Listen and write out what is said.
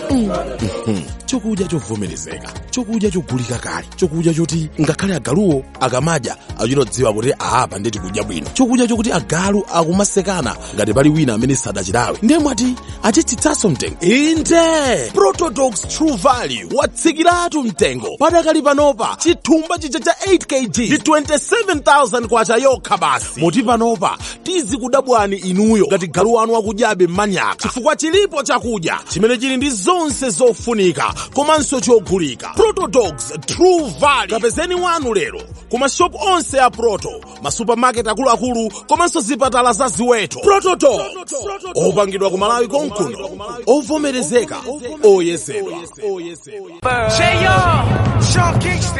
chokudya chovomerezeka chokudya chogulika kale chokudya choti ngakhale agaluwo akamadya achitodziwa kuti apa ndeti kudya bwino chokudya chokuti agalu akumasekana ngati pali wina amene sadachidawe ndiye mwati achitsitsanso mtengo inde protodox true value watsikiratu mtengo padakali panopa chithumba chija cha 8 kg ndi 27000 kwacha yokha basi moti panopa tizikudabwani inuyo ngati galu wanu akudyabe mmanyaka chifukwa chilipo chakudya chimene chili ndi zonse zofunika komanso chogulika protodogs true value kapezeni wanu lero ku mashopu onse a proto masupamaketi akuluakulu komanso zipatala za ziweto protodogs opangidwa ku malawi konkuno ovomerezeka oyezedwa J.R. Sean Kingston.